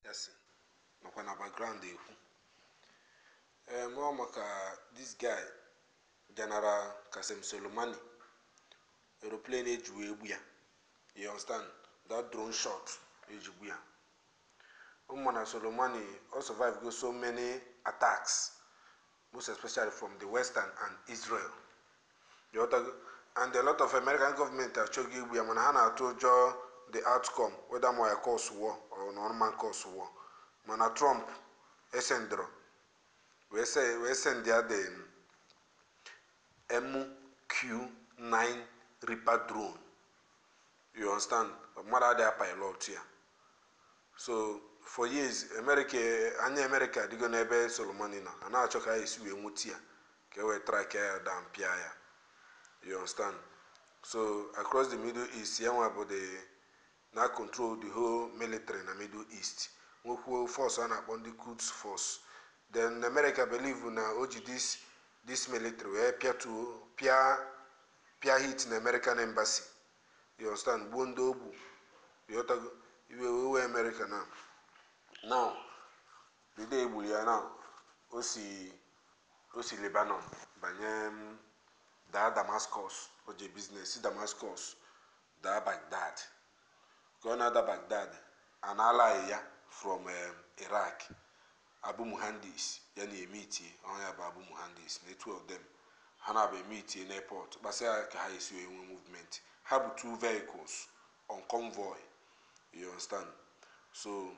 yasi nọkwa na background ekwu em ọ maka this guy general kasem solomani aeroplane eji wee gbu ya you understand that drone shot eji gbu ya ụmụ na solomani ọ survive go so many attacks most especially from the western and israel you understand? and a lot of american government achọghị igbu ya mana ha na-atụ ụjọ the outcome whether ma ya cause war or normal cause war mana trump esendro wee se wee send ya the mq9 reaper drone you understand mmadụ adịghị pilot ya so for years america anya america adịgo n'ebe solomoni nọ a na-achọ ka ya esi wee nwụti ya ka e wee track ya down pịa ya you understand so across the middle east ya nwa bụ the na control the whole military na middle east nwekwuo force a na-akpọ ndị quds force then america believe na o ji this this military wee pịatuo pịa pịa hit na american embassy you understand gbuo ndị ogbu yotago iwe wewe america na now the day egburu ya now o si o si lebanon banye m daa damascus o je biznes si damascus daa bagdad ka ọ na-ada bagdad a na-alaghị ya from um, iraq abu muhandis ya na emitie ọha ya bụ abu muhandis na two of them ha na-abụ emitie n'airport gbasịa ka ha esi wee nwee movement ha bụ two vehicles on convoy you understand so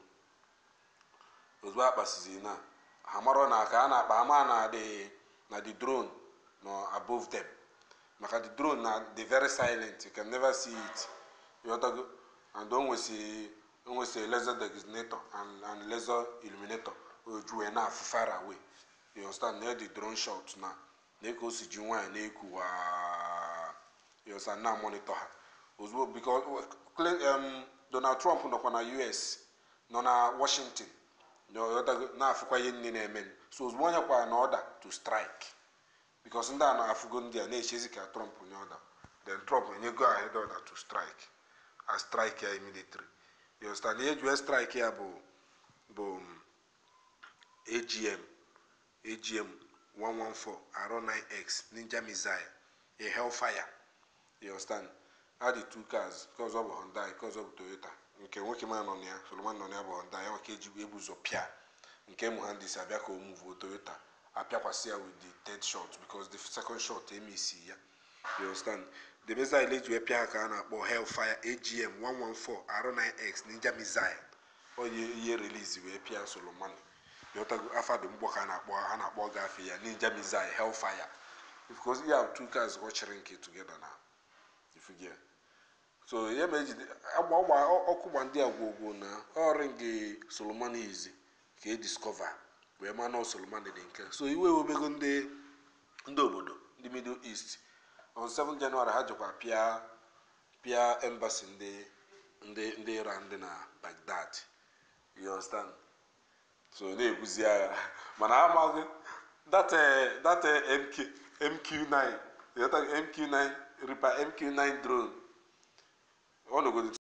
ozugbo akpasizi na ha marọ na ka a na-akpa ama na the na the drone no above them maka the drone na the very silent you can never see it you understand? and o nwesi o nwesi laser designator and, and laser illuminator oju wee na-afụ far away you understand na the drone shot na na ka o si ji nwaanyị na-eku waa you understand na monitor ha ozugbo because um, donald trump nọkwa na us nọ na washington na-afụkwa ihe nne na-eme so ozugbo onye kwara na ọda to strike because ndị a na-afụgo ndị a na-echezi ka trump nye ọda then trump enyego ahead order to strike a strike ya immediately you understand ihe jue strike ya bụ bụ agm agm 114 r9x ninja missile a hellfire you understand ha dị two cars nke ọzọ bụ Hyundai nke ọzọ bụ Toyota nke nwoke ma nọ na ya Solomon nọ na ya bụ Hyundai ya maka eji ebuzo pịa nke muhandis abịa ka o muvuo Toyota apịakwasị ya with the third shot because the second shot emisi ya you understand the missile eji wee pịa ha ka a na-akpọ Hellfire AGM 114 R9X Ninja missile onye ihe release wee pịa Solomon yọtago afa dị mgbọ ka a na-akpọ ha na-akpọ gafe ya Ninja missile Hellfire because you have two cars watching nke together now if you get so ihe ma ejide agba ọgba ọkụ gba ndị agwogwo na ọrịngị solomon izi ka e discover wee ma na solomon dị nke so iwe ewebego ndị ndị obodo ndị middle east on 7 january ha jikwa pịa pịa embassy ndị ndị ndị iran dị na baghdad you understand so na-ebuzi agha mana amaghị that that mk mq9 mq9 ripa mq9 drone ọ nọgodo